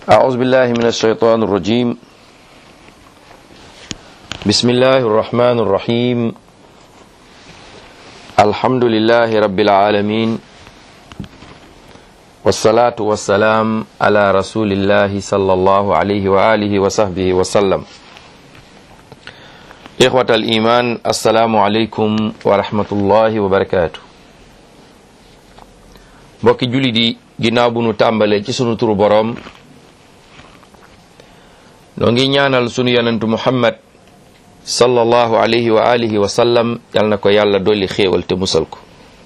أعوذ بالله من الشيطان الرجيم بسم الله الرحمن الرحيم الحمد لله رب العالمين والصلاة والسلام على رسول الله صلى الله عليه وآله وصحبه وسلم إخوة الإيمان السلام عليكم ورحمة الله وبركاته mbokki jullit yi ginnaaw bu nu tàmbalee ci sunu turu boroom noo ngi ñaanal sunu yonentu muhammad sallallahu alayhi wa alihi wa sallam yal na ko yàlla dolli xéewal te musal ko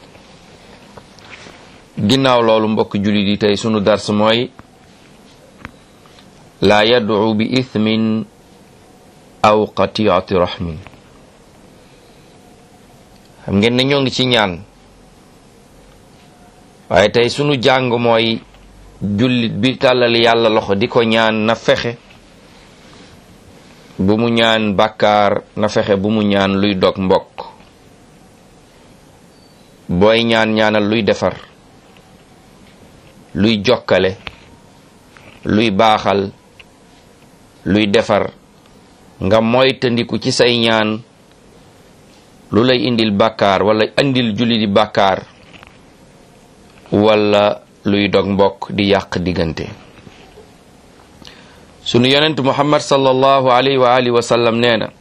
ginnaaw loolu mbokk jullit yi tey sunu dars mooy laa yad'u bi ithmin aw qati'ati rahmin xam ngeen ne ñoo ngi ci ñaan waaye tey sunu jàng mooy jullit bi tàllal yàlla loxo di ko ñaan na fexe bu mu ñaan bàkkaar na fexe bu mu ñaan luy dog mbokk booy ñaan ñaanal luy defar luy jokkale luy baaxal luy defar nga moytandiku ci say ñaan lu lay indil bàkkaar wala indil julli di bàkkaar wala luy dog mbokk di yàq diggante sunu yonent muhammad sallallahu alayhi wa alihi wa sallam nee na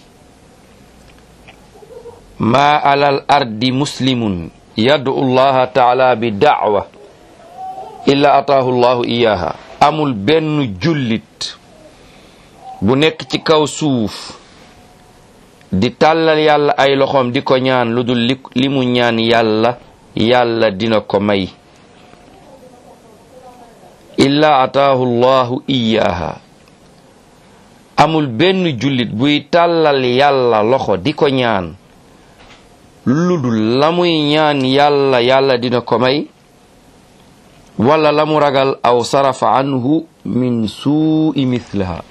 maa alal ardi muslimun yad'u allaha taala bi da'wa illa ataahu llahu iyaha amul benn jullit bu nekk ci kaw suuf di tàllal yàlla ay loxoom di ko ñaan lu dul li mu ñaan yàlla yàlla dina ko may illa ataahu llahu iyaha amul benn jullit buy tàllal yàlla loxo di ko ñaan lu dul la muy ñaan yàlla yàlla dina ko may wala la mu ragal aw sarafa anhu min suui mithlaha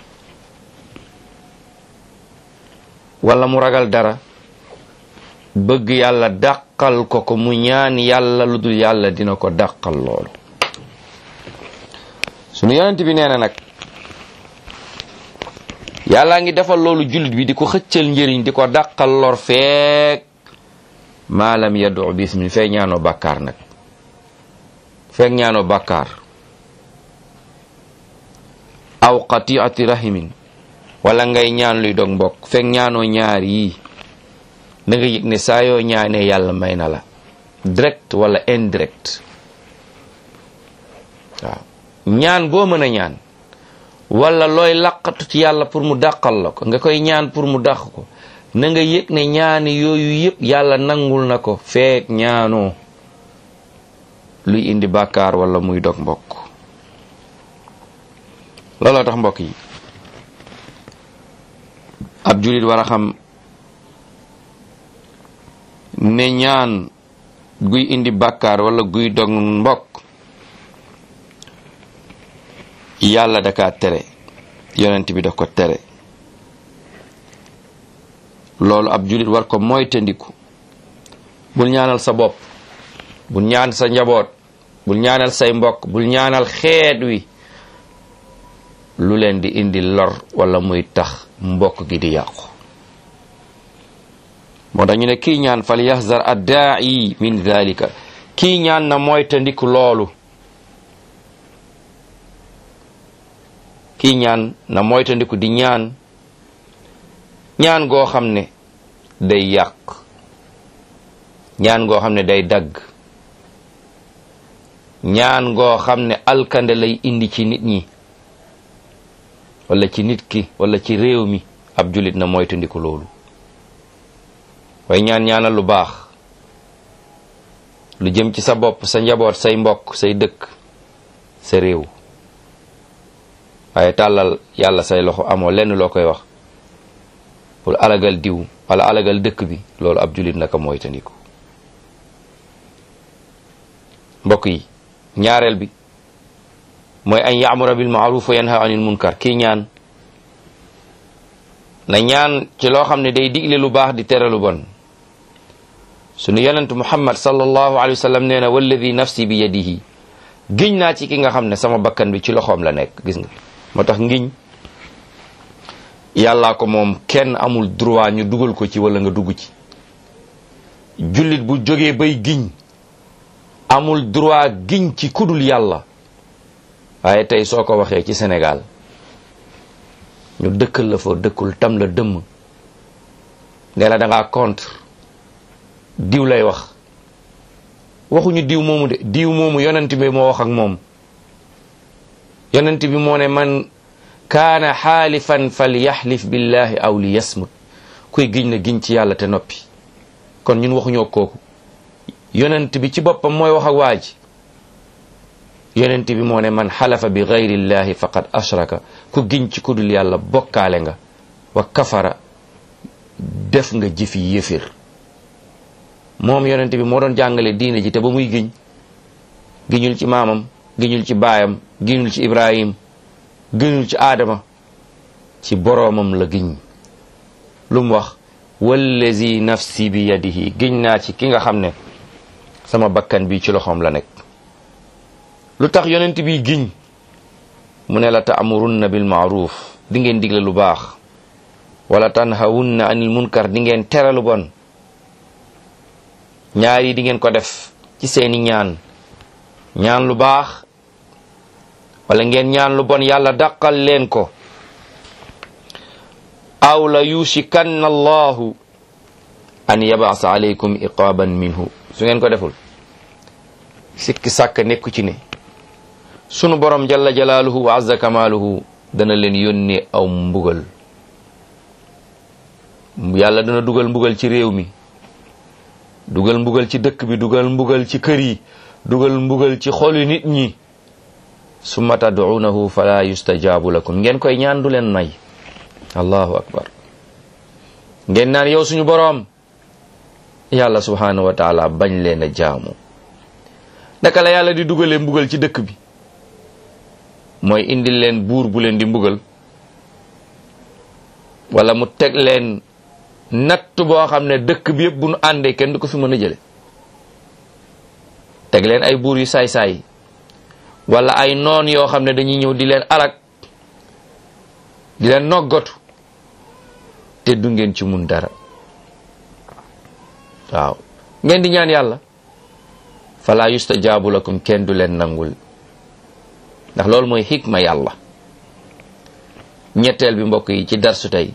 wala mu ragal dara bëgg yàlla dàqal ko ko mu ñaan yàlla lu dul yàlla dina ko dàqal loolu sunu yonent bi nee na nag yàllaa ngi defal loolu jullit bi di ko xëccal njëriñ di ko dàqal lor feek maalam yadu bismi feek ñaanoo bàkkaar nag feek ñaanoo bàkkaar aw qati'ati rahimin wala ngay ñaan luy dog mbokk feek ñaanoo ñaar yii da nga yëg ne saa yoo ñaanee yàlla may na la direct wala indirect waaw ñaan goo mën a ñaan wala looy laqatu ci yàlla pour mu dàqal la ko nga koy ñaan pour mu dàq ko na nga yëg ne ñaani yooyu yëpp yàlla nangul na ko feek ñaanoo luy indi bàkkaar wala muy dog mbokk looloo tax mbokk yi ab julit war a xam ne ñaan guy indi bàkkaar wala guy dog mbokk yàlla daka tere yonent bi da ko tere loolu ab julit war ko moytandiku bul ñaanal sa bopp bul ñaan sa njaboot bul ñaanal say mbokk bul ñaanal xeet wi lu leen di indi lor wala muy tax mbokk gi di yàqu moo tax ñu ne kii ñaan fal yahzar addaa'i min dhalika kii ñaan na moytandiku loolu kii ñaan na moytandiku di ñaan ñaan goo xam ne day yàq ñaan goo xam ne day dagg ñaan goo xam ne alkande lay indi ci nit ñi wala ci nit ki wala ci réew mi ab julit na moytandiku loolu waaye ñaan ñaanal lu baax lu jëm ci sa bopp sa njaboot say mbokk say dëkk sa réew waaye tàllal yàlla say loxo amoo lenn loo koy wax pour alagal diw wala alagal dëkk bi loolu ab julit naka moytandiku mbokk yi ñaareel bi mooy an yaamura bil maaruf wa yanha anil munkar kii ñaan na ñaan ci loo xam ne day digle lu baax di tere lu bon sunu yonent muhammad sallallahu alayhi wa sallam nee na walladi nafsi bi yadihi giñ naa ci ki nga xam ne sama bakkan bi ci loxoom la nekk gis nga moo tax ngiñ yàllaa ko moom kenn amul droit ñu dugal ko ci wala nga dugg ci jullit bu jógee bay giñ amul droit giñ ci kudul yàlla waaye tey soo ko waxee ci Sénégal ñu dëkkal la fa dëkkul tam la dëmm ne la da ngaa contre diw lay wax waxuñu diw moomu de diw moomu yonent bi moo wax ak moom yonent bi moo ne man kaana xaalifan fal yaxlif billahi aw li yasmut kuy giñ na giñ ci yàlla te noppi kon ñun waxuñoo kooku yonent bi ci boppam mooy wax ak waa ji yonent bi moo ne man xalafa bi gayrillahi faqad ashraka ku giñ ci kudul yàlla bokkaale nga wa kafara def nga jëfi yëfir moom yonent bi moo doon jàngale diine ji te ba muy giñ giñul ci maamam giñul ci baayam giñul ci ibrahim giñul ci aadama ci boroomam la giñ lu mu wax wallazi nafsi bi yadihi giñ naa ci ki nga xam ne sama bakkan bi ci loxoom la nekk lu tax yonent bi giñ mu ne la taamurunna bil maaruf di ngeen digle lu baax wala tanhawunna anil munkar di ngeen tere lu bon ñaar yi di ngeen ko def ci seeni ñaan ñaan lu baax wala ngeen ñaan lu bon yàlla dàqal leen ko aw la yushikanna allahu an yabasa alaykum iqaban minhu su ngeen ko deful sikki sàkk nekku ci ne sunu borom jalla jalaaluhu wa azza kamaaluhu dana leen yónnee aw mbugal yàlla dana dugal mbugal ci réew mi dugal mbugal ci dëkk bi dugal mbugal ci kër yi dugal mbugal ci xolu nit ñi summa tad'uunahu fala yustajaabu lakum ngeen koy ñaan du leen nay allahu akbar ngeen naan yow suñu boroom yàlla subhanahu wa taala bañ leen a jaamu naka la yàlla di dugalee mbugal ci dëkk bi mooy indil leen buur bu leen di mbugal wala mu teg leen natt boo xam ne dëkk bi yëpp bu nu àndee kenn du ko fi mën a jële teg leen ay buur yu saay-saay wala ay noon yoo xam ne dañuy ñëw di leen alak di leen noggatu te du ngeen ci mun dara waaw ngeen di ñaan yàlla fala yustajaabu lakum kenn du leen nangul ndax loolu mooy xikma yàlla ñetteel bi mbokk yi ci darsu tey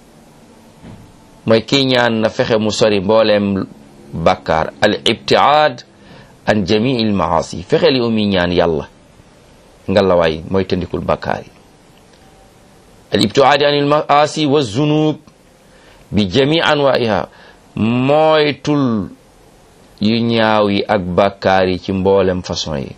mooy kii ñaan na fexe mu sori mbooleem bàkkaar al ibtiaad an jamii il maasi fexe li umi ñaan yàlla ngalawaay mooy tëndikul bàkkaar yi al ibtiaadi an il maasi wa zunub bi jamii anwaiha mooytul yu ñaaw yi ak bàkkaar yi ci mboolem façon yi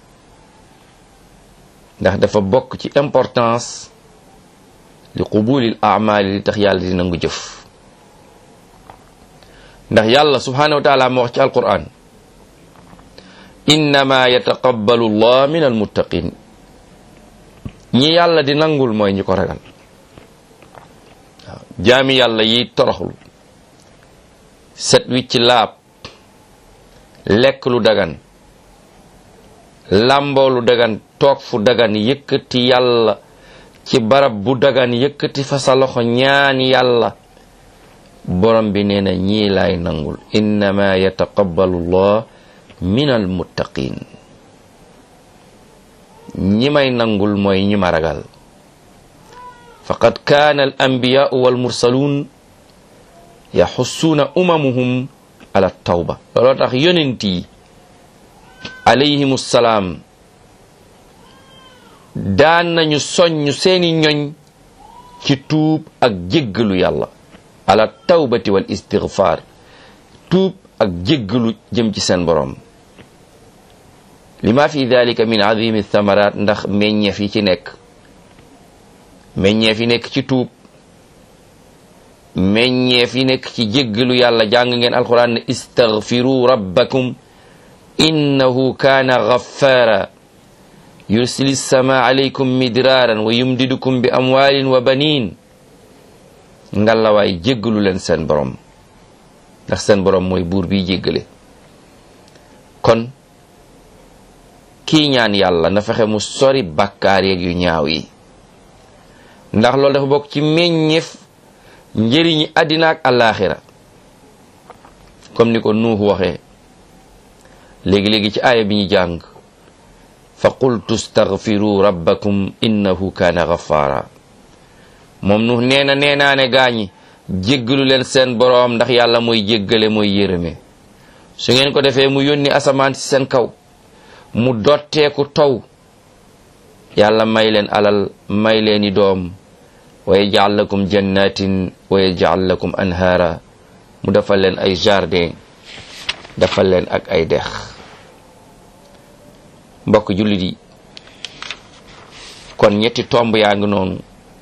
ndax dafa bokk ci importance li qubulil amali li tax yàlla di nangu jëf ndax yàlla subhanahu wa taala moo wax ci alquran innama yataqabbalu allah min almuttaqin ñi yàlla di nangul mooy ñi ko ragal waaw jaami yàlla yi toroxlu set wicc laab lekk lu dagan lamboo lu dagan toog fu dagan yëkkati yàlla ci barab bu dagan yëkkati fa sa loxo ñaan yàlla borom bi nee na ñii laay nangul innama yataqabbalu llah min almuttaqin ñi may nangul mooy ñi ma ragal faqad kaana al anbiyaau walmursaluun yaxussuuna umamuhum ala tawba looloo tax yonent yi alayhim salaam daan nañu soññ seeni ñoñ ci tuub ak jéggalu yàlla ala tawbati wal istigfaar tuub ak jéggalu jëm ci seen boroom lima fi dalika min azimi thamarat ndax meññeef yi ci nekk meññeef yi nekk ci tuub meññeef yi nekk ci jéggalu yàlla jàng ngeen alquran ne istagfiru rabbakum innahu kaana ghaffara yursili sama alaykum midraaran wa yumdidukum bi amwalin wa banin ngalawaay jéggalu leen seen borom ndax seen borom mooy buur bi jéggale kon kii ñaan yàlla na fexe mu sori bàkkaar yeeg yu ñaaw yi ndax loolu dafa bokk ci meññeef njëriñi àddina ak àllaaxira comme ni ko nuux waxee léegi-léegi ci aaya bi ñu jàng fa qultu staghfiru rabbakum innahu kaana ghaffara moom nuux nee na nee naa ne gaañi jéggalu leen seen boroom ndax yàlla mooy jéggale mooy yërëme su ngeen ko defee mu yónni asamaan ci seen kaw mu dotteeku taw yàlla may leen alal may leeni doom wa yaj'al lakum jannatin wa yaj'al lakum anhaara mu defal leen ay jardin defal leen ak ay dex mbokk jullit yi kon ñetti tomb yaa ngi noonu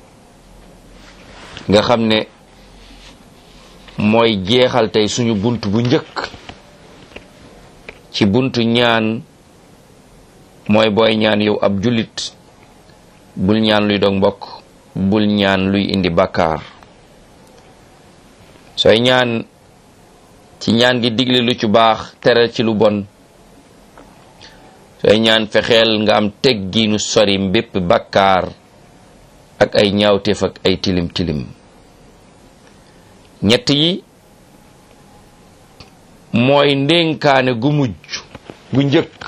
nga xam ne mooy jeexal tey suñu bunt bu njëkk ci buntu ñaan mooy booy ñaan yow ab jullit bul ñaan luy dog mbokk bul ñaan luy indi bàkkaar sooy ñaan ci ñaan gi digle lu ci baax tere ci lu bon sooy ñaan fexeel nga am teggiinu sori mbépp bàkkaar ak ay ñaawteef ak ay tilim tilim ñett yi mooy ndénkaane gu mujj gu njëkk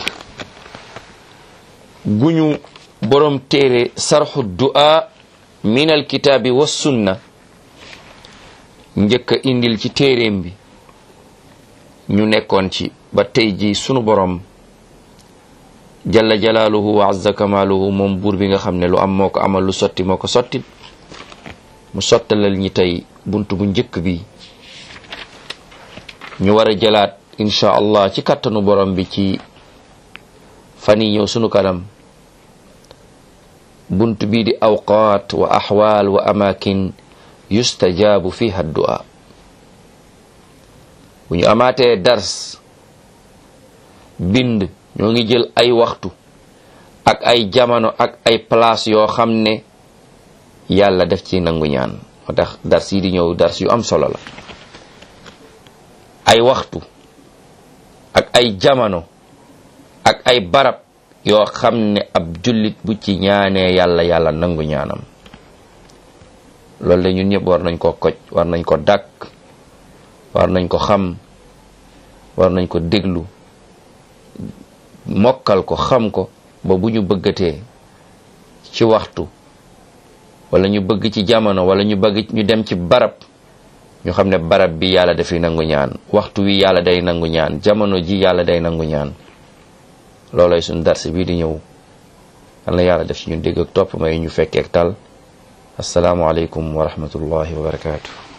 guñu borom téere sarxu du'a min alkitaabi wa sunna njëkk a indil ci téeréem bi ñu nekkoon ci ba tey ji sunu borom jalla jalaaluhu wa azza kamaaluhu moom buur bi nga xam ne lu am moo ko amal lu sotti moo ko sotti mu sottalal ñi tey bunt bu njëkk bi ñu war a jëlaat insha allah ci kattanu borom bi ci fan yi ñëw sunu kanam bunt bii di awqaat wa axwaal wa amakin yustajaabu fiha du'a bu ñu amaatee dars bind ñoo ngi jël ay waxtu ak ay jamono ak ay place yoo xam ne yàlla def ci nangu ñaan moo tax dars yi di ñëw dars yu am solo la ay waxtu ak ay jamono ak ay barab yoo xam ne ab jullit bu ci ñaanee yàlla yàlla nangu ñaanam loolu la ñun ñëpp war nañ ko koj war nañ ko dàkk war nañ ko xam war nañ ko déglu mokkal ko xam ko ba bu ñu bëggatee ci waxtu wala ñu bëgg ci jamono wala ñu bëgg ñu dem ci barab ñu xam ne barab bi yàlla dafay nangu ñaan waxtu wi yàlla day nangu ñaan jamono ji yàlla day nangu ñaan loolooy suñu darsi bii di ñëw yal na yàlla def ci ñu dégg ak topp may ñu fekkeek tal asalaamualeykum wa rahmatullahi wa barakaatu